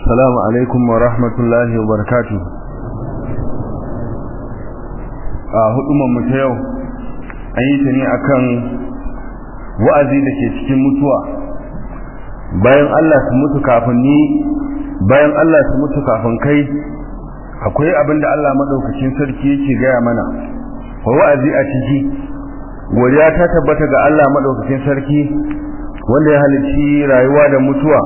السلام عليكم ورحمة الله وبركاته a hudumar mu ta yau an yi ta ne akan wa'azi da ke cikin mutuwa bayan Allah su mutu kafin ni bayan Allah su mutu kafin kai akwai abin da Allah madaukakin sarki yake gaya mana wa wa'azi a ciki godiya ta tabbata ga Allah madaukakin sarki wanda ya halicci rayuwa da mutuwa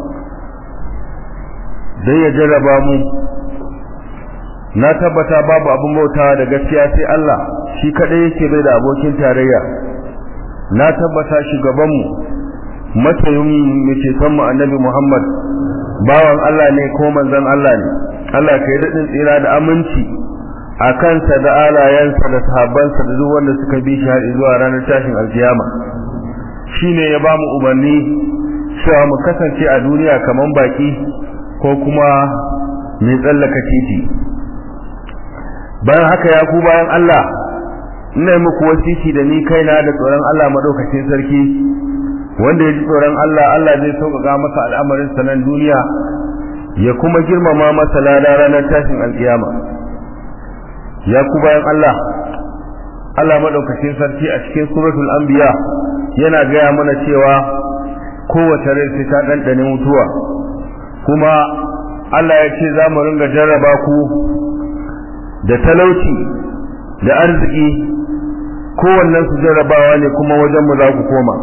dan ya jarraba mu na tabbata babu abin bautawa da gaskiya sai Allah shi kadai yake bai da abokin tarayya na tabbata shugaban mu matsayin mu ce san mu annabi Muhammad bawan Allah ne ko manzon Allah ne Allah kai dadin tsira da aminci a kansa da alayansa da sahabbansa da duk wanda suka bi shi har zuwa ranar tashin alkiyama shine ya ba mu umarni cewa mu kasance a duniya kaman baki ko kuma mai tsallaka titi bayan haka ya ku bayan Allah ina muku wasiki da ni kaina da tsoron Allah madaukakin sarki wanda ya ji tsoron Allah Allah zai sauƙaƙa masa al'amarin sanan duniya ya kuma girmama masa lada ranar tashin alƙiyama ya ku bayan Allah Allah madaukakin sarki a cikin suratul anbiya yana gaya mana cewa kowace rai sai ta ɗanɗane mutuwa kuma Allah ya ce za mu ringa jarraba ku da talauci da arziki kowannen su jarrabawa ne kuma wajenmu za ku koma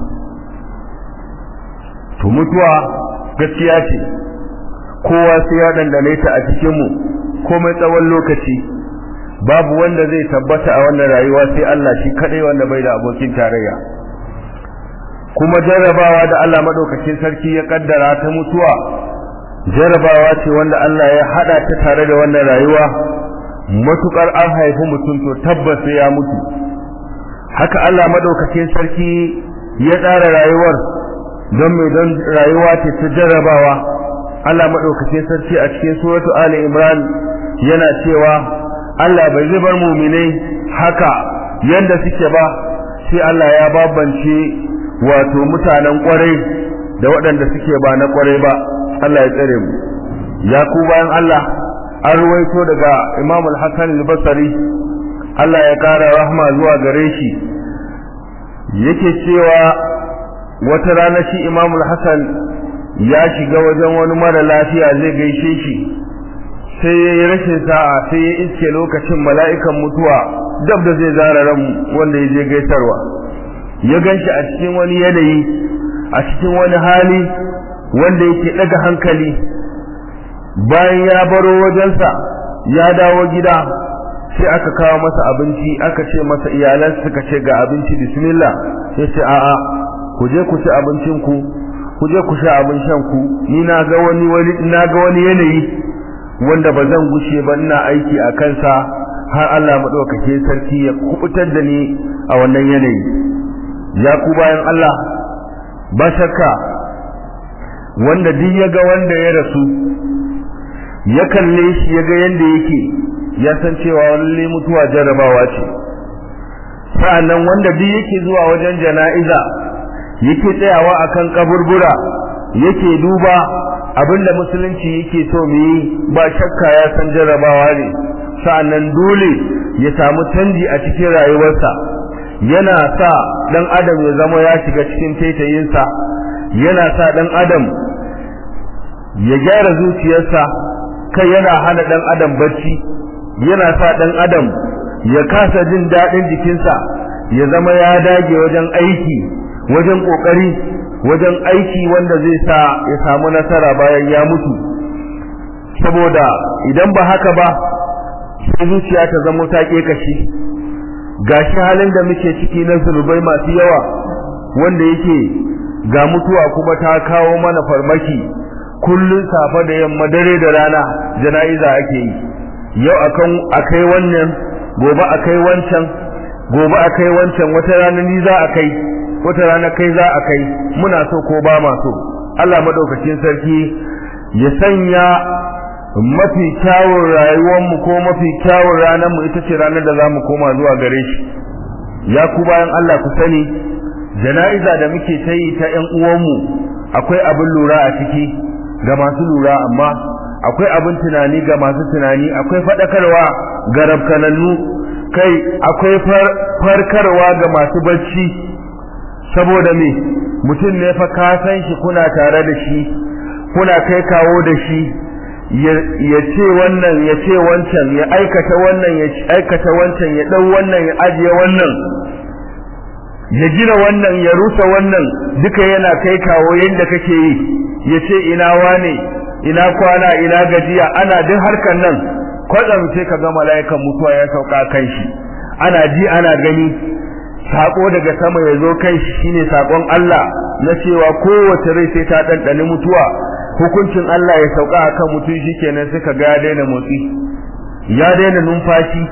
to mutuwa gaskiya ce kowa sai ya dandane ta a cikinmu komai tsawon lokaci babu wanda zai tabbata a wannan rayuwa sai Allah shi kadai wanda bai da abokin tarayya kuma jarrabawa da Allah madaukakin sarki ya kaddara ta mutuwa jarrabawa ce wanda Allah ya hada ta tare da wannan rayuwa matukar an haifi mutum to tabbas sai ya mutu haka Allah madaukakin sarki ya tsara rayuwar don mai don rayuwa ce ta jarrabawa Allah madaukakin sarki a cikin suratu Ali Imran yana cewa Allah bai zai bar mu'minai haka yanda suke ba sai Allah ya babance wato mutanen kwarai da waɗanda suke ba na kwarai ba Allah ya tsare mu ya ku bayan Allah an ruwaito daga Imam al-Hassan al-Basri Allah ya kara rahma zuwa gare shi yake cewa wata rana shi Imam al-Hassan ya shiga wajen wani mara lafiya zai gaishe shi sai ya yi rashin sa'a sai ya iske lokacin mala'ikan mutuwa dab da zai zara ran wanda ya je gaisarwa ya ganshi a cikin wani yanayi a cikin wani hali wanda yake daga hankali bayan ya baro wajensa ya dawo gida sai aka kawo masa abinci aka ce masa iyalan suka ce ga abinci bismillah sai ce a'a ku je ku ci abincin ku ku je ku sha abin shan ku ni na ga wani wani na ga wani yanayi wanda ba zan gushe ba ina aiki a kansa har Allah madaukake sarki ya kubutar da ni a wannan yanayi ya ku bayan Allah ba shakka wanda duk ya ga wanda ya rasu ya kalle shi ya ga yanda yake ya san cewa lalle mutuwa jarrabawa ce sa'annan wanda duk yake zuwa wajen jana'iza yake tsayawa akan kaburbura yake duba abinda musulunci yake so mu yi ba shakka ya san jarrabawa ne sa'annan dole ya samu canji a cikin rayuwarsa yana sa dan adam ya zama ya shiga cikin taitayinsa yana sa dan adam ya gyara zuciyarsa kai yana hana dan adam bacci yana sa dan adam ya kasa jin dadin jikinsa ya zama ya dage wajen aiki wajen kokari wajen aiki wanda zai sa ya samu nasara bayan ya mutu saboda idan ba haka ba sai zuciya ta zama ta kashi gashi halin da muke ciki na zulubai masu yawa wanda yake ga mutuwa kuma ta kawo mana farmaki kullun safa da yamma dare da rana jana'iza ake yi yau akan akai wannan gobe akai wancan gobe akai wancan wata rana ni za a kai wata rana kai za a kai muna so ko ba ma so Allah madaukakin sarki ya sanya mafi kyawun rayuwarmu ko mafi kyawun ranarmu ita ce ranar da za mu koma zuwa gare shi ya ku bayan Allah ku sani jana'iza da muke ta yi ta ƴan uwanmu akwai abin lura a ciki ga masu lura amma akwai abin tunani ga masu tunani akwai faɗakarwa ga rabkanannu kai akwai farkarwa ga masu bacci saboda me mutum ne fa ka san shi kuna tare da shi kuna kai kawo da shi ya ce wannan ya ce wancan ya aikata wannan ya aikata wancan ya ɗau wannan ya ajiye wannan ya gina wannan ya rusa wannan duka yana kai kawo yadda kake yi ya ce ina wane ina kwana ina gajiya ana duk harkar nan kwatsam sai ka ga mala'ikan mutuwa ya sauka kan shi ana ji ana gani sako daga sama ya zo kan shi shine sakon Allah na cewa kowace rai sai ta ɗanɗani mutuwa hukuncin Allah ya sauka akan mutum shikenan sai ka ga ya daina motsi ya daina numfashi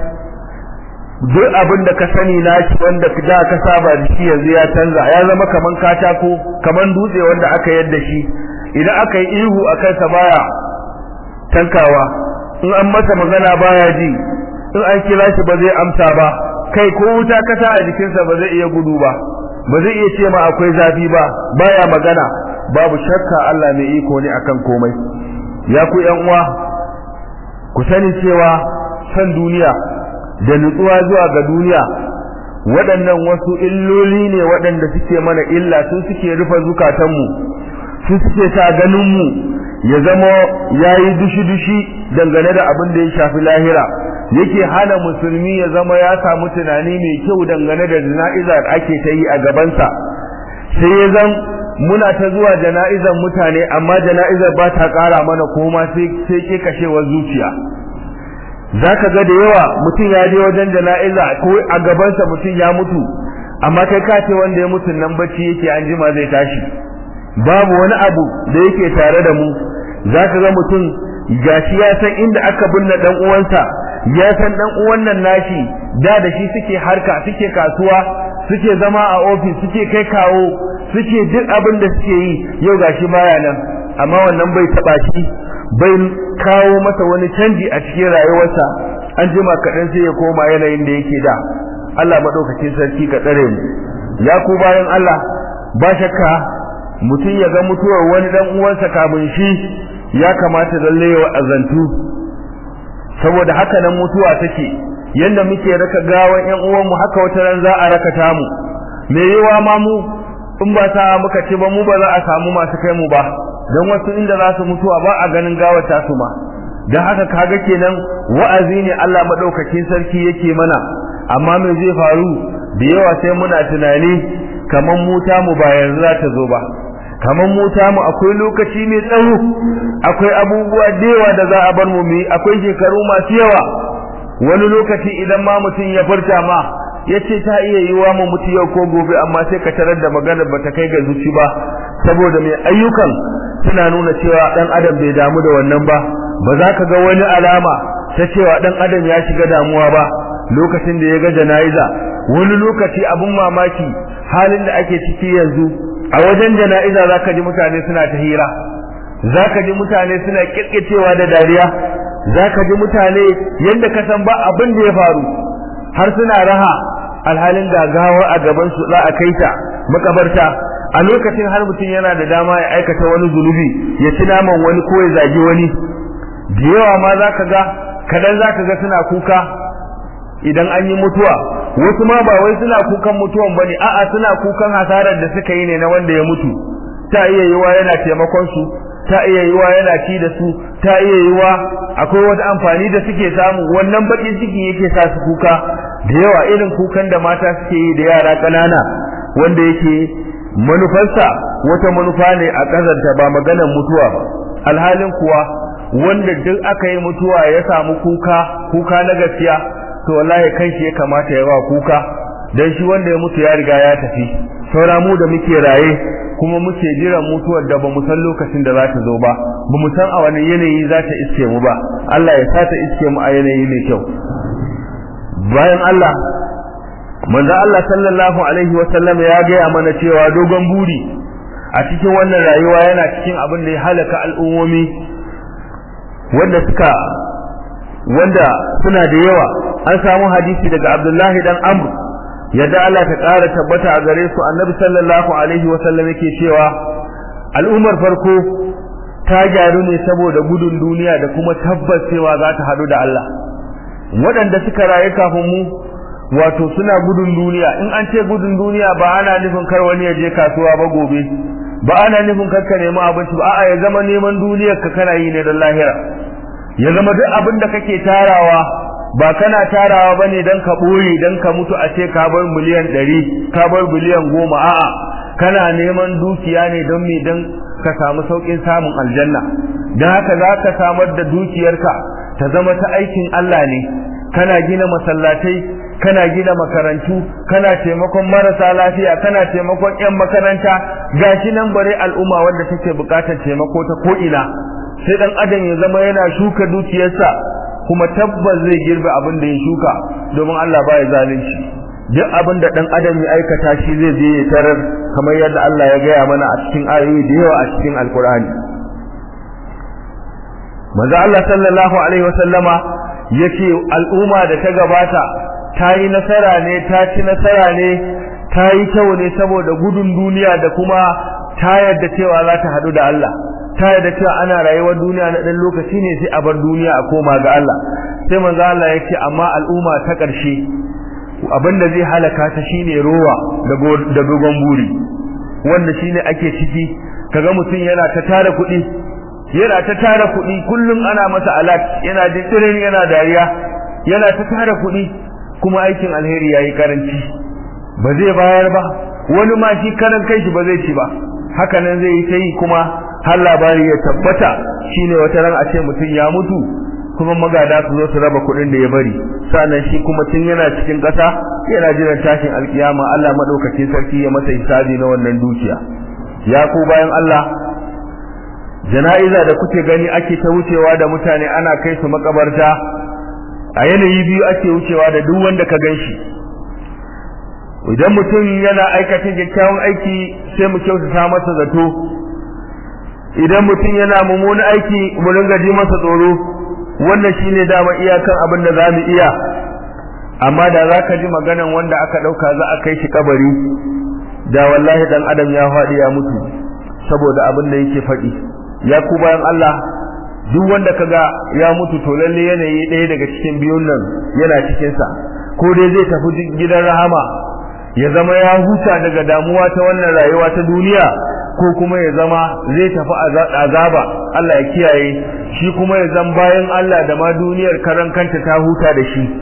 duk abin da ka sani na shi wanda da ka saba da shi yanzu ya canza ya zama kaman katako kaman dutse wanda aka yadda shi idan aka yi ihu a kansa baya tankawa in an masa magana baya ji in an kira shi ba zai amsa ba kai ko wuta kasa a jikinsa ba zai iya gudu ba ba zai iya ce ma akwai zafi ba baya magana babu shakka Allah mai iko ne akan komai ya ku yan uwa ku sani cewa san duniya da nutsuwa zuwa ga duniya waɗannan wasu illoli ne waɗanda suke mana illa su suke rufe zukatanmu su suke sa ganinmu ya zama ya yi dushi-dushi dangane da abin da ya shafi lahira yake hana musulmi ya zama ya samu tunani mai kyau dangane da jana'izar ake ta yi a gabansa sai ya zan muna ta zuwa jana'izar mutane amma jana'izar ba ta ƙara mana koma sai ke kashewar zuciya zaka ga da yawa mutum ya je wajen jana'iza ko a gabansa mutum ya mutu amma kai ka ce wanda ya mutu nan bacci yake an jima zai tashi babu wani abu da yake tare da mu zaka ga mutum gashi ya san inda aka binne dan uwansa ya san dan uwan nan nashi da da shi suke harka suke kasuwa suke zama a ofis suke kai kawo suke duk abin da suke yi yau gashi baya nan amma wannan bai taba shi bai kawo masa wani canji a cikin rayuwarsa an jima kaɗan sai ya koma yanayin da yake da Allah maɗaukacin sarki ka tsare mu ya ku bayan Allah ba shakka mutum ya ga mutuwar wani dan uwansa kafin shi ya kamata lalle ya azantu saboda haka nan mutuwa take yanda muke raka gawan ƴan uwanmu haka wata ran za a raka ta mu me yawa ma mu in ba sa muka ce ba mu ba za a samu masu kai mu ba dan wasu inda za su mutuwa ba a ganin gawar ta su ma dan haka kaga kenan wa'azi ne Allah madaukakin sarki yake mana amma me zai faru da yawa sai muna tunani kaman mu ta mu ba yanzu za ta zo ba kaman mu ta mu akwai lokaci mai tsawo akwai abubuwa da yawa da za a bar mu mu akwai shekaru masu yawa wani lokaci idan ma mutum ya furta ma yace ta iya yiwa mu mutu yau ko gobe amma sai ka tarar da maganar bata kai ga zuci ba saboda mai ayyukan suna nuna cewa dan adam bai damu da wannan ba ba za ka ga wani alama ta cewa dan adam ya shiga damuwa ba lokacin da ya ga jana'iza wani lokaci abun mamaki halin da ake ciki yanzu a wajen jana'iza za ka ji mutane suna ta hira za ka ji mutane suna kirkicewa da dariya za ka ji mutane yadda ka san ba abin da ya faru har suna raha alhalin gagawa a gaban su za a kai ta makabarta a lokacin har mutum yana da dama ya aikata wani zunubi ya ci naman wani ko ya zagi wani da yawa ma za ka ga kadan za ka ga suna kuka idan an yi mutuwa wasu ma ba wai suna kukan mutuwan bane a'a suna kukan hasarar da suka yi ne na wanda ya mutu ta iya yiwa yana taimakon su ta iya yiwa yana ci da su ta iya yiwa akwai wata amfani da suke samu wannan bakin ciki yake sa su kuka da yawa irin kukan da mata suke yi da yara ƙanana wanda yake manufarsa wata manufa ne a ƙazanta ba maganar mutuwa ba alhalin kuwa wanda duk aka yi mutuwa ya samu kuka kuka na gaskiya to wallahi kanshi ya kamata ya ba kuka dan shi wanda ya mutu ya riga ya tafi saura mu da muke raye kuma muke jiran mutuwar da bamu san lokacin da za ta zo ba bamu san a wani yanayi za ta iske mu ba Allah ya sa ta iske mu a yanayi mai kyau bayan Allah manzo Allah sallallahu alaihi wa sallam ya gaya mana cewa dogon buri a cikin wannan rayuwa yana cikin abin da ya halaka al'ummomi wanda suka wanda suna da yawa an samu hadisi daga Abdullahi dan Amr yadda Allah ta ƙara tabbata a gare su annabi sallallahu alaihi wa sallam yake cewa al'ummar farko ta gyaru ne saboda gudun duniya da kuma tabbas cewa za ta hadu da Allah waɗanda suka rayu kafin mu wato suna gudun duniya in an ce gudun duniya ba ana nufin kar wani ya je kasuwa ba gobe ba ana nufin kar ka nemi abinci ba a'a ya zama neman duniyar ka kana yi ne don lahira ya zama duk abin da kake tarawa ba kana tarawa bane dan ka boye dan ka mutu a ce ka bar miliyan 100 ka bar biliyan 10 a'a kana neman dukiya ne don me dan ka samu saukin samun aljanna dan haka za ka samar da dukiyarka ta zama ta aikin Allah ne kana gina masallatai kana gina makarantu kana taimakon marasa lafiya kana taimakon yan makaranta gashi nan bare al'umma wanda take bukatar taimako ta ko ina sai dan adam ya zama yana shuka dukiyarsa kuma tabbas zai girbe abin da ya shuka domin Allah baya zalunci duk abin da dan adam ya aikata shi zai je ya tarar kamar yadda Allah ya gaya mana a cikin ayoyi da yawa a cikin alkur'ani manzo Allah sallallahu alaihi wasallama yace al'umma da ta gabata ta yi nasara ne ta ci nasara ne ta yi kyau ne saboda gudun duniya da kuma ta yadda cewa za ta hadu da Allah ta yadda cewa ana rayuwar duniya na dan lokaci ne sai a bar duniya a koma ga Allah sai manzo Allah ya ce amma al'umma ta ƙarshe abinda zai halaka ta shine rowa da dogon buri wanda shine ake ciki kaga mutum yana ta tara kuɗi yana ta tara kuɗi kullum ana masa alat yana dindirin yana dariya yana ta tara kuɗi kuma aikin alheri yayi karanci ba zai bayar ba wani ma shi karan kai shi ba zai ci ba haka nan zai yi ta yi kuma har labari ya tabbata shine wata ran a ce mutum ya mutu kuma magada su zo su raba kuɗin da ya bari sannan shi kuma tun yana cikin ƙasa yana jiran tashin alkiyama Allah madaukakin sarki ya masa hisabi na wannan dukiya ya ku bayan Allah jana'iza da kuke gani ake ta wucewa da mutane ana kai su makabarta a yanayi biyu ake wucewa da duk wanda ka ganshi idan mutum yana aikata kyakkyawan aiki sai mu kyautata masa zato idan mutum yana mummunan aiki mu ringa ji masa tsoro wannan shine dama iyakan abin da zamu iya amma da zaka ji maganan wanda aka dauka za a kai shi kabari da wallahi dan adam ya faɗi ya mutu saboda abin da yake faɗi ya ku bayan Allah duk wanda kaga ya mutu to lalle yanayi ɗaya daga cikin biyun nan yana cikin sa ko dai zai tafi gidan rahama ya zama ya huta daga damuwa ta wannan rayuwa ta duniya ko kuma ya zama zai tafi azaba Allah ya kiyaye shi kuma ya zama bayan Allah da ma duniyar karan kanta ta huta da shi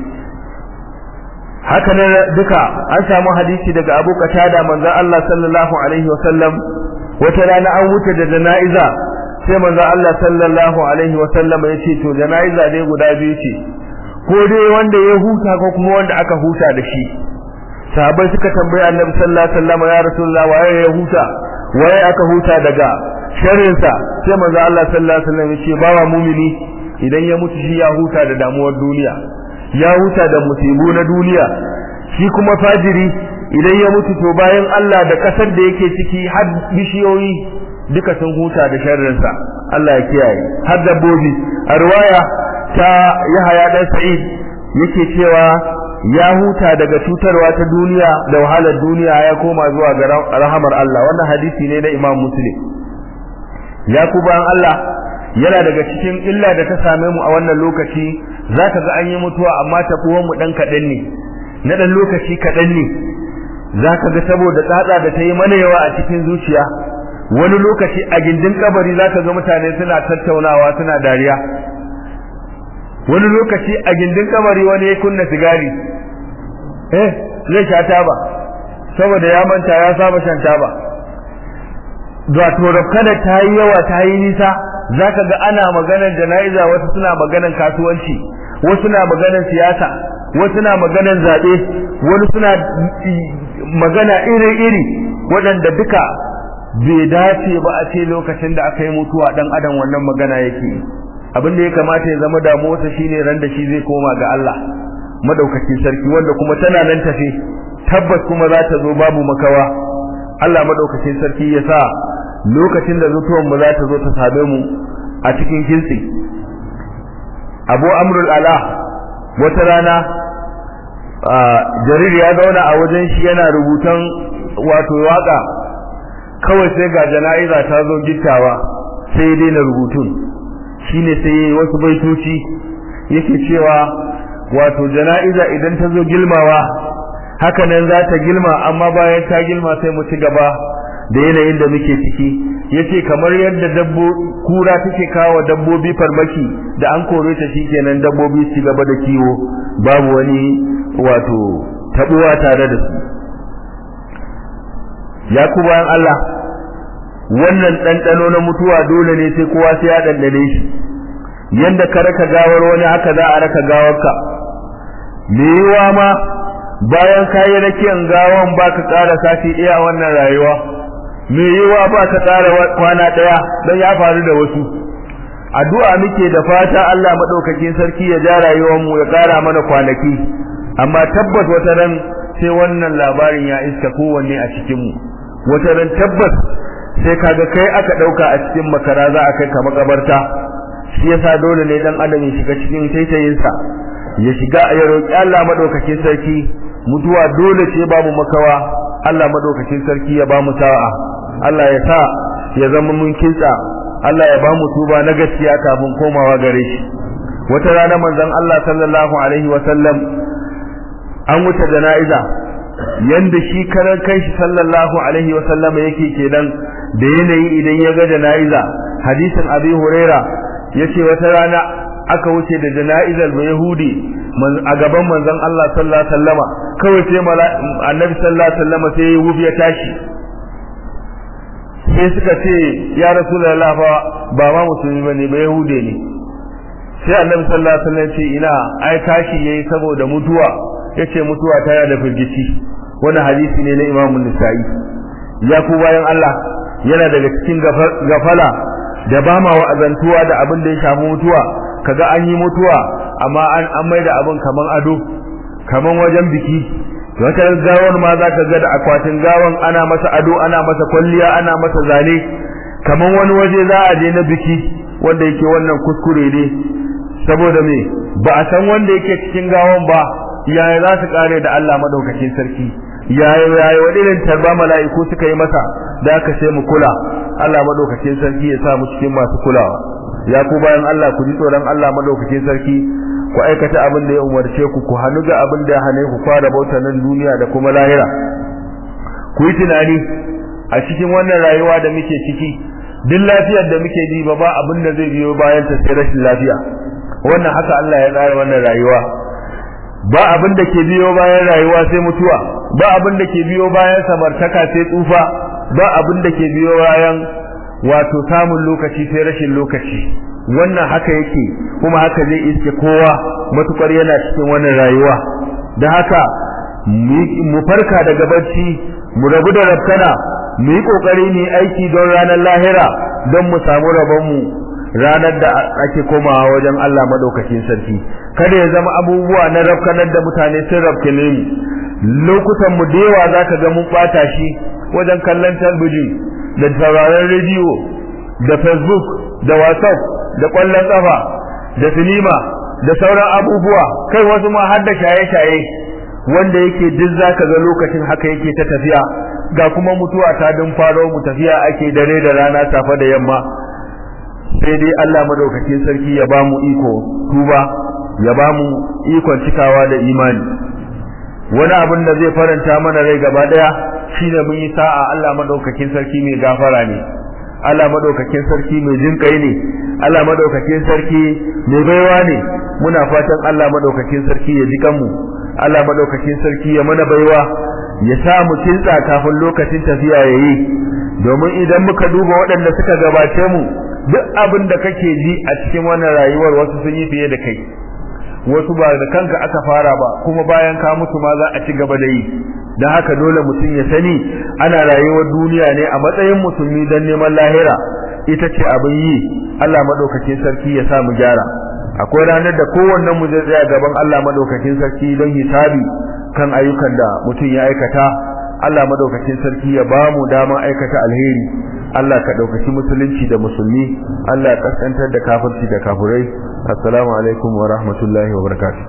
haka ne duka an samu hadisi daga Abu Qatada manzon Allah sallallahu alaihi wasallam wata rana an wuce da jana'iza sai manzon Allah sallallahu alaihi wasallam ya ce to jana'iza dai guda biyu ce ko dai wanda ya huta ko kuma wanda aka huta da shi sahabbai suka tambayi Annabi sallallahu alaihi wasallam ya Rasulullah waye ya huta waye aka huta daga sharrin sa sai manzo Allah sallallahu alaihi wasallam ya ce bawa mumini idan ya mutu shi ya huta da damuwar duniya ya huta da musibu na duniya shi kuma fajiri idan ya mutu to bayan Allah da kasar da yake ciki har bishiyoyi duka sun huta da sharrin sa Allah ya kiyaye har dabbobi a riwaya ta Yahaya dan Sa'id yake cewa ya huta daga cutarwa ta duniya da wahalar duniya ya koma zuwa ga rahamar Allah wannan hadisi ne na Imam Muslim ya ku bayan Allah yana daga cikin illa da ta same mu a wannan lokaci zaka ga an yi mutuwa amma tafuwan mu dan kadan ne na dan lokaci kadan ne zaka ga saboda tsatsa da ta yi mana yawa a cikin zuciya wani lokaci a gindin kabari zaka ga mutane suna tattaunawa suna dariya wani lokaci a gindin kamari wani ya kunna sigari eh zai sha taba saboda ya manta ya saba shan taba da to kada ta yi yawa ta yi nisa zaka ga ana maganar jana'iza wasu suna maganar kasuwanci wasu na maganar siyasa wasu na maganar zabe wani suna magana iri-iri waɗanda duka bai dace ba a ce lokacin da aka yi mutuwa dan adam wannan magana yake abin da ya kamata ya zama damuwarsa shine ran da shi zai koma ga Allah madaukakin sarki wanda kuma tana nan tafe tabbas kuma za ta zo babu makawa Allah madaukakin sarki ya sa lokacin da zutuwan mu za ta zo ta same mu a cikin kintsi Abu Amrul Ala wata rana jarir ya zauna a wajen shi yana rubutan wato waka kawai sai ga jana'iza ta zo gittawa sai ya daina rubutun shine sai yayi wasu baitoci yake cewa wato jana'iza idan ta zo gilmawa haka nan za ta gilma amma bayan ta gilma sai mu ci gaba da yanayin da muke ciki yace kamar yadda dabbo kura take kawo dabbobi farmaki da an kore ta shikenan dabbobi su gaba da kiwo babu wani wato tabuwa tare da su ya ku bayan Allah wannan ɗanɗano na mutuwa dole ne sai kowa sai ya ɗanɗane shi yanda ka raka gawar wani haka za a raka gawarka me yiwa ma bayan kayi rakiyan gawan ba ka ƙara sati ɗaya wannan rayuwa me yiwa ba ka ƙara kwana ɗaya don ya faru da wasu addu'a muke da fata Allah maɗaukakin sarki ya ja rayuwar mu ya ƙara mana kwanaki amma tabbas wata ran sai wannan labarin ya iska kowanne a cikin mu wata ran tabbas sai kaga kai aka ɗauka a cikin makara za a kai ka makabarta shi yasa dole ne dan adam ya shiga cikin taitayinsa ya shiga ya roki Allah madaukakin sarki mutuwa dole ce babu makawa Allah madaukakin sarki ya bamu sa'a Allah ya sa ya zama mun kinsa Allah ya bamu tuba na gaskiya kafin komawa gare shi wata rana manzon Allah sallallahu alaihi wa sallam an wuce jana'iza yanda shi karan kanshi sallallahu alaihi wa sallam yake kenan da yanayi idan ya ga jana'iza hadisin abi huraira yace wata rana aka wuce da jana'izar ba yahudi a gaban manzon Allah sallallahu alaihi wasallama kawai sai annabi sallallahu alaihi wasallama sai ya wufi ya tashi sai suka ce ya rasulullah fa ba ma musulmi bane ba yahude ne sai annabi sallallahu alaihi wasallam ce ina ai tashi yayi saboda mutuwa yace mutuwa ta da firgici wannan hadisi ne na Imam Nisa'i ya ku bayan Allah yana daga cikin gafala da ba ma wa'azantuwa da abin da ya shafi mutuwa kaga an yi mutuwa amma an an mai da abin kaman ado kaman wajen biki wata gawar ma za ka ga da akwatin gawan ana masa ado ana masa kwalliya ana masa zane kaman wani waje za a je na biki wanda yake wannan kuskure ne saboda me ba a san wanda yake cikin gawan ba yaya za su kare da Allah madaukakin sarki yaya yaya wani irin tarba mala'iku suka yi masa da aka sai mu kula Allah madaukakin sarki ya sa mu cikin masu kulawa ya ku bayan Allah ku ji tsoron Allah madaukakin sarki ku aikata abin da ya umarce ku ku hannu ga abin da ya hane ku fara bauta nan duniya da kuma lahira ku yi tunani a cikin wannan rayuwa da muke ciki duk lafiyar da muke ji ba ba abin da zai biyo bayan ta sai rashin lafiya wannan haka Allah ya tsara wannan rayuwa ba abin da ke biyo bayan rayuwa sai mutuwa ba abin da ke biyo bayan samartaka sai tsufa ba abin da ke biyo bayan wato samun lokaci sai rashin lokaci wannan haka yake kuma haka zai iske kowa matukar yana cikin wannan rayuwa da haka mu farka daga barci mu rabu da rabkana mu yi kokari ne aiki don ranar lahira don mu samu rabon mu ranar da ake komawa wajen Allah madaukakin sarki kada ya zama abubuwa na rabkanar da mutane sun rabkane mu lokutan mu da yawa zaka ga mun bata shi wajen kallon talbijin da sauraron rediyo da facebook da whatsapp da kwallon kafa da sinima da sauran abubuwa kai wasu ma har da shaye-shaye wanda yake duk zaka ga lokacin haka yake ta tafiya ga kuma mutuwa ta dun faro mu tafiya ake dare da rana safa da yamma sai dai Allah madaukakin sarki ya bamu iko tuba ya bamu ikon cikawa da imani wani abin da zai faranta mana rai gaba daya shine mun yi sa'a Allah madaukakin sarki mai gafara ne Allah madaukakin sarki mai jinkai ne Allah madaukakin sarki mai baiwa ne muna fatan Allah madaukakin sarki ya ji kanmu Allah madaukakin sarki ya mana baiwa ya sa mu kintsa kafin lokacin tafiya yayi domin idan muka duba waɗanda suka gabace mu duk abin da kake ji a cikin wannan rayuwar wasu sun yi fiye da kai wasu ba da kanka aka fara ba kuma bayan ka mutu ma za a ci gaba da yi don haka dole mutum ya sani ana rayuwar duniya ne a matsayin musulmi don neman lahira ita ce abin yi Allah madaukakin sarki ya sa mu gyara akwai ranar da kowannen mu zai tsaya gaban Allah madaukakin sarki don hisabi kan ayyukan da mutum ya aikata Allah madaukakin sarki ya ba mu dama aikata alheri Allah ka ɗaukaki musulunci da musulmi Allah ya kaskantar da kafirci da kafirai assalamu alaikum wa rahmatullahi wa barakatuh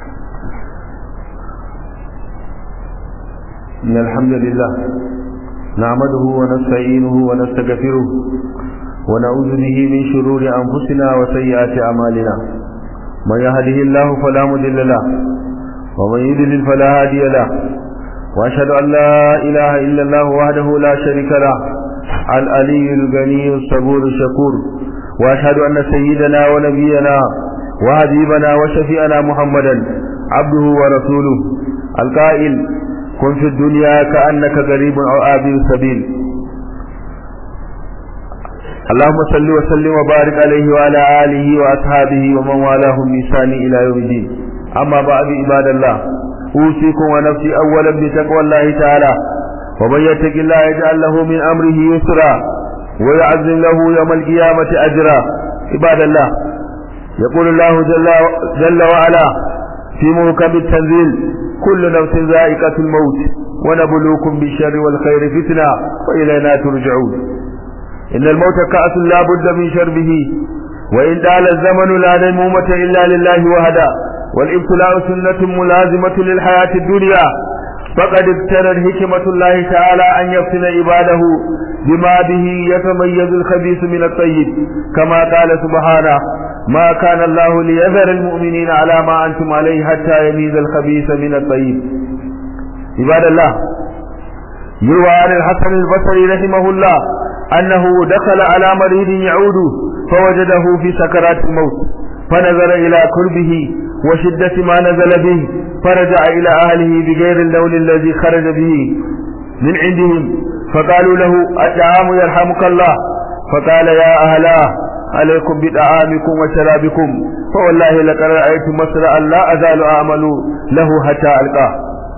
إن الحمد لله نعمده ونستعينه ونستغفره ونعوذ به من شرور أنفسنا وسيئات أعمالنا من يهده الله فلا مضل له ومن يضلل فلا هادي له وأشهد أن لا إله إلا الله وحده لا شريك له العلي الغني الصبور الشكور وأشهد أن سيدنا ونبينا وحبيبنا وشفيعنا محمدا عبده ورسوله القائل كن في الدنيا كأنك غريب أو آبي السبيل اللهم صل وسلم وبارك عليه وعلى آله وأصحابه ومن والاهم بإحسان إلى يوم الدين أما بعد عباد الله أوصيكم ونفسي أولا بتقوى الله تعالى ومن يتق الله يجعل له من أمره يسرا ويعزم له يوم القيامة أجرا عباد الله يقول الله جل, جل وعلا في محكم التنزيل كل نفس ذائقة الموت ونبلوكم بالشر والخير فتنة وإلينا ترجعون إن الموت كأس لا بد من شربه وإن دال الزمن لا نمومة إلا لله وهدى والابتلاء سنة ملازمة للحياة الدنيا فقد ابتلت حكمة الله تعالى أن يفتن عباده بما به يتميز الخبيث من الطيب كما قال سبحانه ما كان الله ليذر المؤمنين على ما أنتم عليه حتى يميز الخبيث من الطيب عباد الله يروى عن الحسن البصري رحمه الله أنه دخل على مريض يعود فوجده في سكرات الموت فنظر إلى كربه وشدة ما نزل به فرجع إلى أهله بغير اللون الذي خرج به من عندهم فقالوا له الطعام يرحمك الله فقال يا أهلاه عليكم بطعامكم وشرابكم فوالله لقد رأيت مسرعا لا أزال أعمل له حتى ألقاه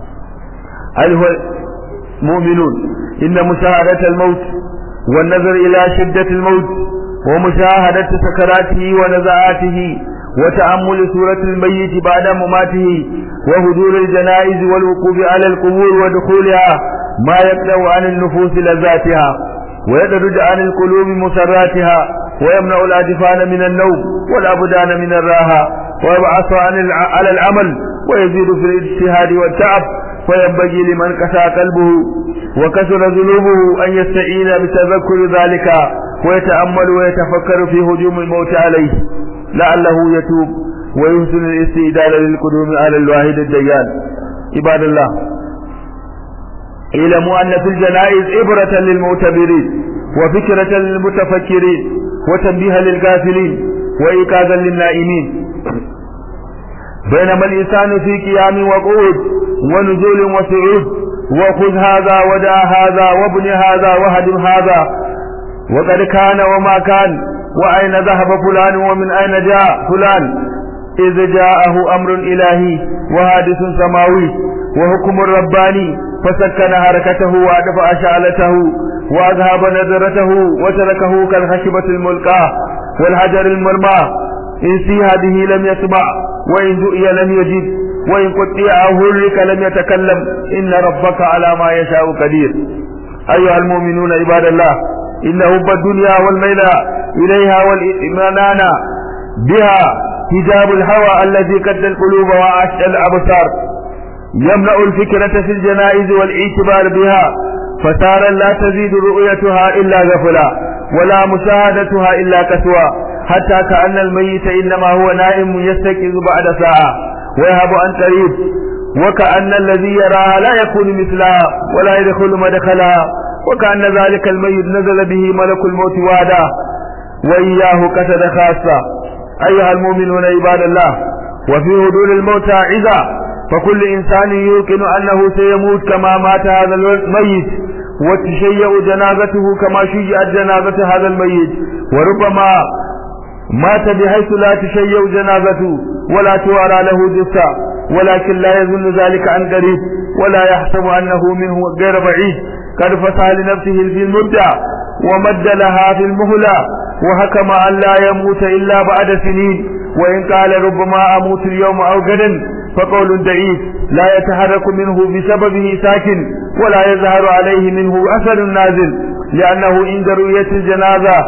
أيها المؤمنون إن مشاهدة الموت والنظر إلى شدة الموت ومشاهدة سكراته ونزعاته وتأمل سورة الميت بعد مماته وهدور الجنائز والوقوف على القبور ودخولها ما يقلع عن النفوس لذاتها ويدرج عن القلوب مسراتها ويمنع الأجفان من النوم والأبدان من الراحة ويبعث عن على العمل ويزيد في الاجتهاد والتعب فينبغي لمن كسى قلبه وكسر ذنوبه أن يستعين بتذكر ذلك ويتأمل ويتفكر في هجوم الموت عليه لعله يتوب ويحسن الاستعداد للقدوم على الواحد الديان عباد الله اعلموا أن في الجنائز عبرة للمعتبرين وفكرة للمتفكرين وتنبيها للغافلين وإيقاظا للنائمين بينما الإنسان في قيام وقعود ونزول وصعود وخذ هذا ودع هذا وابن هذا وهدم هذا وقد كان وما كان وأين ذهب فلان ومن أين جاء فلان إذ جاءه أمر إلهي وحادث سماوي وحكم رباني فسكن حركته وأدفع شعلته وأذهب نظرته وتركه كالخشبة الملقاة والحجر المرمى إن سيها به لم يسمع وإن دؤي لم يجد وإن قطع أو هرك لم يتكلم إن ربك على ما يشاء قدير أيها المؤمنون عباد الله إن حب الدنيا والميل إليها والإيمان بها حجاب الهوى الذي قد القلوب وعاش الأبصار يمنع الفكرة في الجنائز والاعتبار بها فسارا لا تزيد رؤيتها إلا غفلا ولا مشاهدتها إلا كسوى حتى كأن الميت إنما هو نائم يستيقظ بعد ساعة ويهب عن قريب وكأن الذي يراها لا يكون مثلها ولا يدخل مدخلها وكأن ذلك الميت نزل به ملك الموت وادا وإياه كسد خاصة أيها المؤمنون عباد الله وفي هدول الموتى عزا فكل إنسان يوقن أنه سيموت كما مات هذا الميت وتشيع جنازته كما شيعت جنازة هذا الميت وربما مات بحيث لا تشيع جنازته ولا توارى له جثة ولكن لا يظن ذلك عن قريب ولا يحسب أنه منه غير بعيد قد فسح لنفسه في المبدع ومد لها في المهلة وحكم أن لا يموت إلا بعد سنين وإن قال ربما أموت اليوم أو غدا فقول ضعيف لا يتحرك منه بسببه ساكن ولا يظهر عليه منه أثر نازل لأنه عند رؤية الجنازة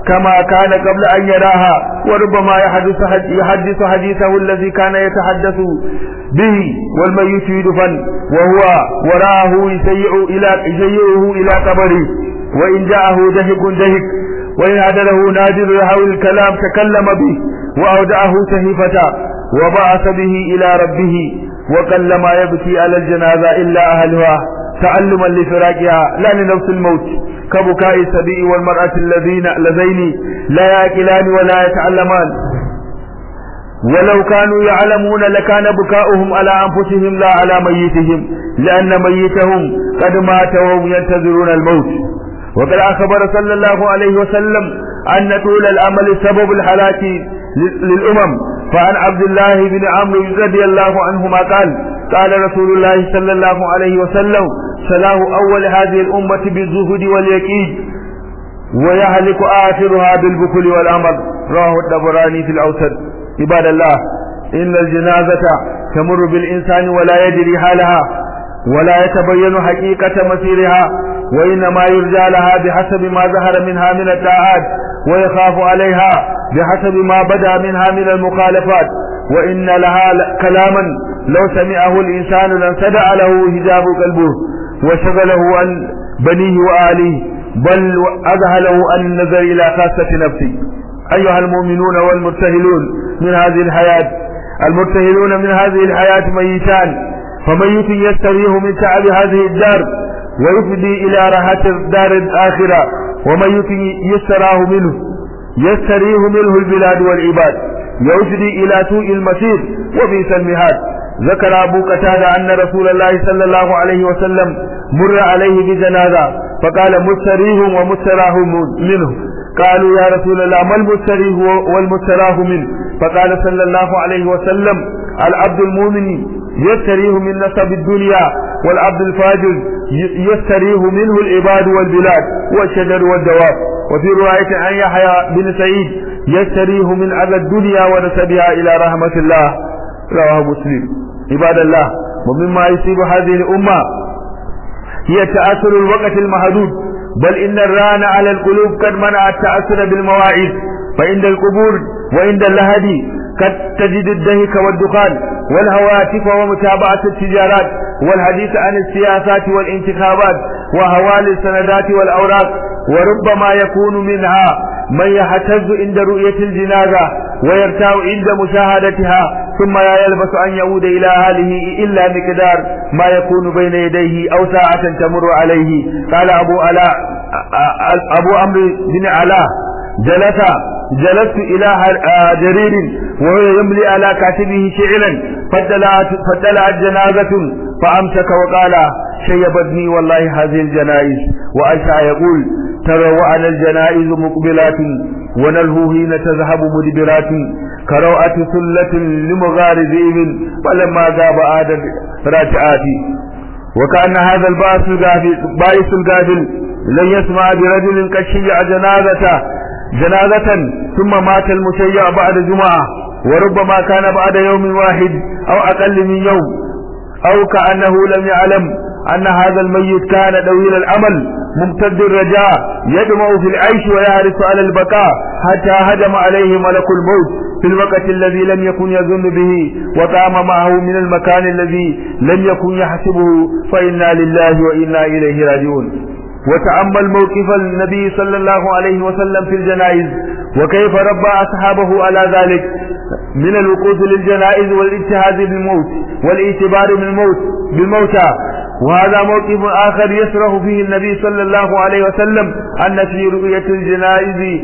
كما كان قبل أن يراها وربما يحدث يحدث حديثه الذي كان يتحدث به والميت يدفن وهو وراءه يسيع إلى يسيعه إلى قبره وإن جاءه دهك دهك وإن عدله نادر يحاول الكلام تكلم به وأودعه سهيفة وبعث به إلى ربه وقل ما يبكي على الجنازة إلا أهلها تعلما لفراقها لا لنفس الموت كبكاء السبيء والمرأة الذين اللذين لا يأكلان ولا يتعلمان ولو كانوا يعلمون لكان بكاؤهم على أنفسهم لا على ميتهم لأن ميتهم قد مات وهم ينتظرون الموت وقد أخبر صلى الله عليه وسلم أن طول الأمل سبب الحلاك للأمم فعن عبد الله بن عمرو رضي الله عنهما قال قال رسول الله صلى الله عليه وسلم سلاه أول هذه الأمة بالزهد واليقين ويهلك آخرها بالبخل والأمر رواه الدبراني في الأوسط عباد الله إن الجنازة تمر بالإنسان ولا يدري حالها ولا يتبين حقيقة مسيرها وإنما يرجى لها بحسب ما ظهر منها من الطاعات ويخاف عليها بحسب ما بدا منها من المخالفات وإن لها كلاما لو سمعه الإنسان لانسدع له هجاب قلبه وشغله عن بنيه وآله بل أذهله عن النظر إلى خاصة نفسه أيها المؤمنون والمرتهلون من هذه الحياة المرتهلون من هذه الحياة ميتان فميت يستريح من تعب هذه الدار ويفدي إلى راحة الدار الآخرة وميت يستراه منه يستريح منه البلاد والعباد يفدي إلى سوء المسير وبئس المهاد ذكر أبو قتادة أن رسول الله صلى الله عليه وسلم مر عليه بجنازة فقال مستريح ومستراه منه قالوا يا رسول الله ما المستريح والمستراه منه فقال صلى الله عليه وسلم العبد المؤمن يستريح من نصب الدنيا والعبد الفاجر يستريح منه العباد والبلاد والشجر والدواب وفي رواية عن يحيى بن سعيد يستريح من أذى الدنيا ونسبها إلى رحمة الله رواه مسلم عباد الله ومما يصيب هذه الأمة هي تأثر الوقت المحدود بل إن الران على القلوب قد منع التأثر بالمواعيد فعند القبور وعند اللهدي قد تجد الدهك والدخان والهواتف ومتابعة التجارات والحديث عن السياسات والانتخابات وهوال السندات والأوراق وربما يكون منها من يهتز عند رؤية الجنازة ويرتاع عند مشاهدتها ثم لا يلبس أن يعود إلى أهله إلا مقدار ما يكون بين يديه أو ساعة تمر عليه قال أبو علاء أبو عمرو بن علاء جلس جلست إلى جرير وهو يملي على كاتبه شعرا فدلعت, فدلعت جنازة فأمسك وقال شيبتني والله هذه الجنائز وأشع يقول تروعنا الجنائز مقبلات ونلهو حين تذهب مدبرات كروعة ثلة لمغار ذئب فلما غاب عاد راتعات وكأن هذا الباس الغافل باعث الغافل لن يسمع برجل قد شيع جنازته جنازة ثم مات المشيع بعد جمعة وربما كان بعد يوم واحد أو أقل من يوم أو كأنه لم يعلم أن هذا الميت كان طويل الأمل ممتد الرجاء يدمع في العيش ويحرص على البقاء حتى هجم عليه ملك الموت في الوقت الذي لم يكن يظن به وقام معه من المكان الذي لم يكن يحسبه فإنا لله وإنا إليه راجعون وتأمل موقف النبي صلى الله عليه وسلم في الجنائز وكيف ربى أصحابه على ذلك من الوقوف للجنائز والاجتهاد بالموت والاعتبار بالموت بالموتى وهذا موقف آخر يسرح فيه النبي صلى الله عليه وسلم أن في رؤية الجنائز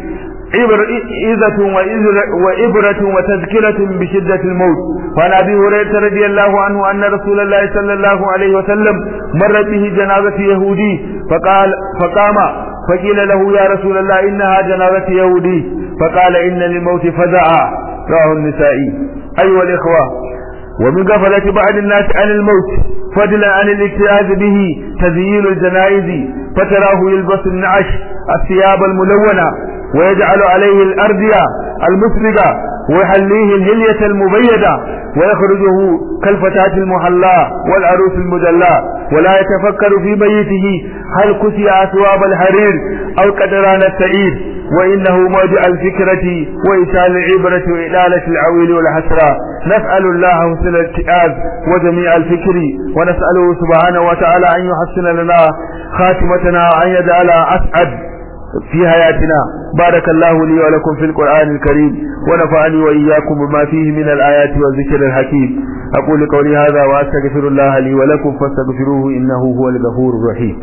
عظة وإبرة وتذكرة بشدة الموت وعن أبي هريرة رضي الله عنه أن رسول الله صلى الله عليه وسلم مرت به جنازة يهودي فقال فقام فقيل له يا رسول الله إنها جنازة يهودي فقال إن للموت فزعا رواه النسائي أيها الإخوة ومن غفلة بعض الناس عن الموت فضلا عن الاجتهاد به تزيين الجنائز فتراه يلبس النعش الثياب الملونة ويجعل عليه الأردية المسبقة ويحليه الهلية المبيدة ويخرجه كالفتاة المحلاة والعروس المدلاة ولا يتفكر في بيته هل كسي أثواب الحرير أو قدران السعيد وإنه موضع الفكرة وإيصال العبرة وإلالة العويل والحسرة نسأل الله حسن الاتئاز وجميع الفكر ونسأله سبحانه وتعالى أن يحسن لنا خاتمتنا وأن يجعل أسعد في حياتنا بارك الله لي ولكم في القرآن الكريم ونفعني وإياكم بما فيه من الآيات والذكر الحكيم أقول قولي هذا وأستغفر الله لي ولكم فاستغفروه إنه هو الغفور الرحيم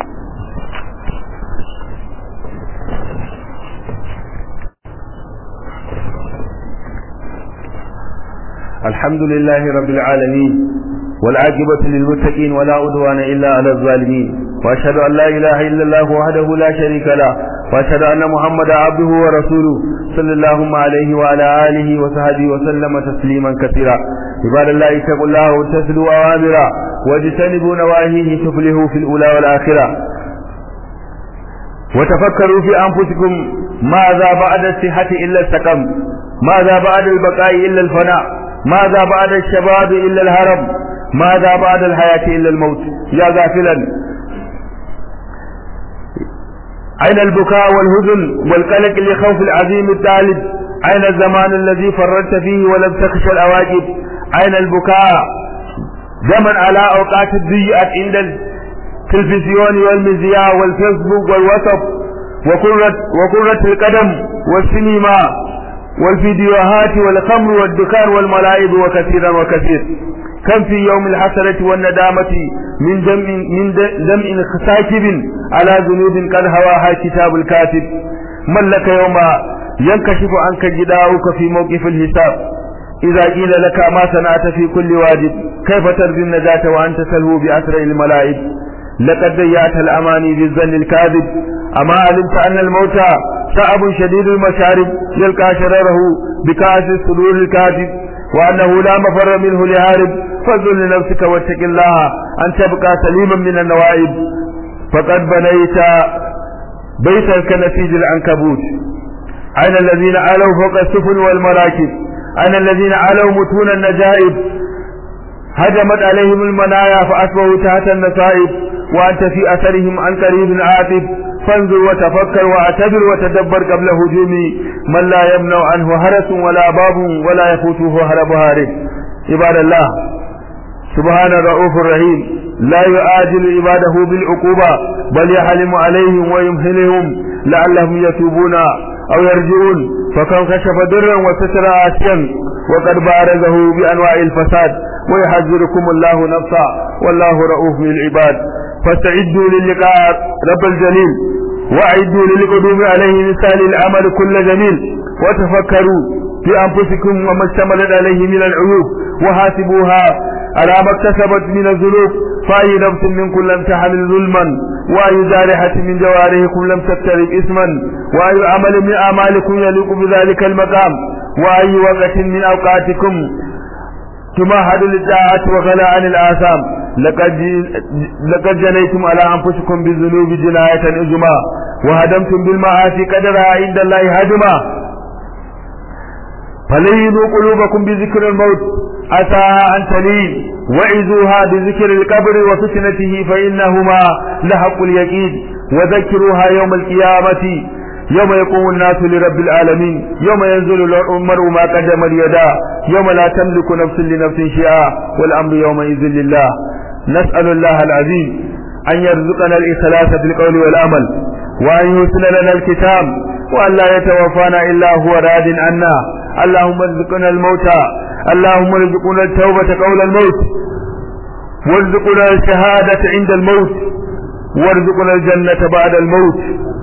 الحمد لله رب العالمين والعاقبة للمتقين ولا عدوان إلا على الظالمين وأشهد أن لا إله إلا الله وحده لا شريك له وأشهد أن محمدا عبده ورسوله صلى الله عليه وعلى آله وصحبه وسلم تسليما كثيرا عباد الله اتقوا الله وامتثلوا أوامره واجتنبوا نواهيه تفلحوا في الأولى والآخرة وتفكروا في أنفسكم ماذا بعد الصحة إلا السقم ماذا بعد البقاء إلا الفناء ماذا بعد الشباب إلا الهرم ماذا بعد الحياة إلا الموت يا غافلا أين البكاء والهزن والقلق لخوف العظيم الطالب أين الزمان الذي فررت فيه ولم تخش الأواجب أين البكاء زمن على أوقات الضيئة عند التلفزيون والمذياع والفيسبوك والواتساب وقرة, وقرة القدم والسينما والفيديوهات والخمر والدكان والملاعب وكثيرا وكثير كم في يوم الحسرة والندامة من دم من دم ساكب على ذنوب قد هواها كتاب الكاتب من لك يوم ينكشف عنك جداؤك في موقف الحساب إذا قيل لك ما صنعت في كل واجب كيف ترجو النجاة وأنت تلهو بأسرع الملائب لقد ضيعت الأماني بالظن الكاذب أما علمت أن الموت صعب شديد المشارب يلقى شرره بكأس الصدور الكاذب وأنه لا مفر منه لهارب فاذل لنفسك واتق الله أن تبقى سليما من النوائب فقد بنيت بيتا كنسيج العنكبوت أين الذين علوا فوق السفن والمراكب أين الذين علوا متون النجائب هجمت عليهم المنايا فأصبحوا تحت النصائب وأنت في أثرهم عن قريب عاتب فانظر وتفكر واعتبر وتدبر قبل هجوم من لا يمنع عنه هرس ولا باب ولا يفوته هرب هارب عباد الله سبحان الرؤوف الرحيم لا يعاجل عباده بالعقوبة بل يحلم عليهم ويمهلهم لعلهم يتوبون أو يرجعون فكم كشف درا وستر آسيا وقد بارزه بأنواع الفساد ويحذركم الله نفسا والله رؤوف بالعباد فاستعدوا للقاء رب الجليل واعدوا للقدوم عليه مثال العمل كل جميل وتفكروا في أنفسكم وما اشتملت عليه من العيوب وحاسبوها على ما اكتسبت من الذنوب فأي نفس منكم لم تحمل ظلما وأي جارحة من جوارحكم لم تقترب إثما وأي عمل من أعمالكم يليق بذلك المقام وأي وقت من أوقاتكم تمهد للطاعة وغلا عن الآثام لقد لقد جنيتم على أنفسكم بالذنوب جناية إجما وهدمتم بالمعاصي قدرها عند الله هدما فلينوا قلوبكم بذكر الموت عسى أن تلين وعزوها بذكر القبر وفتنته فإنهما لحق اليقين وذكروها يوم القيامة يوم يقوم الناس لرب العالمين يوم ينزل المرء ما قدم اليدا يوم لا تملك نفس لنفس شيئا والأمر يومئذ لله نسأل الله العظيم أن يرزقنا الإخلاص في القول والعمل وأن يحسن لنا الكتاب وأن لا يتوفانا إلا هو راد عنا اللهم ارزقنا الموتى اللهم ارزقنا التوبة قول الموت وارزقنا الشهادة عند الموت وارزقنا الجنة بعد الموت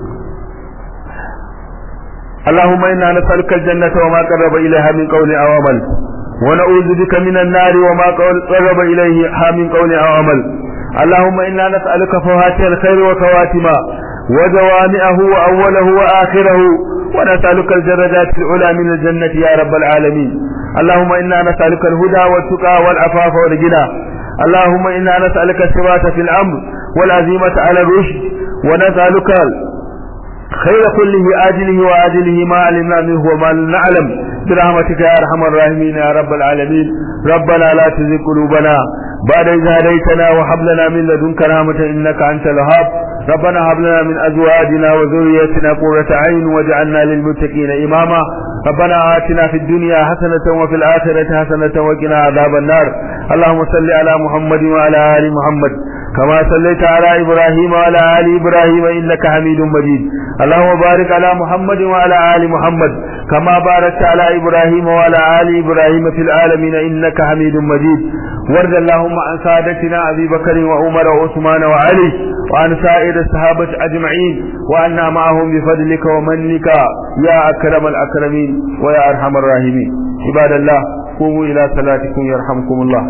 اللهم إنا نسألك الجنة وما قرب إليها من قول أو عمل ونعوذ بك من النار وما قرب إليها من قول أو عمل اللهم إنا نسألك فواتح الخير وخواتمه وجوامعه وأوله وآخره ونسألك الدرجات العلى من الجنة يا رب العالمين اللهم إنا نسألك الهدى والتقى والعفاف والغنى اللهم إنا نسألك الثبات في الأمر والعزيمة على الرشد ونسألك خير كله آجله وآجله ما علمنا منه وما لم نعلم برحمتك يا أرحم الراحمين يا رب العالمين ربنا لا تزغ قلوبنا بعد إذ هديتنا وهب لنا من لدنك رحمة إنك أنت الوهاب ربنا هب لنا من أزواجنا وذريتنا قرة عين واجعلنا للمتقين إماما ربنا آتنا في الدنيا حسنة وفي الآخرة حسنة وقنا عذاب النار اللهم صل على محمد وعلى آل محمد كما صليت على إبراهيم وعلى آل إبراهيم إنك حميد مجيد اللهم بارك على محمد وعلى آل محمد كما باركت على إبراهيم وعلى آل إبراهيم في العالمين إنك حميد مجيد وارض اللهم عن سادتنا أبي بكر وعمر وعثمان وعلي وعن سائر الصحابة أجمعين وأنا معهم بفضلك ومنك يا أكرم الأكرمين ويا أرحم الراحمين عباد الله قوموا إلى صلاتكم يرحمكم الله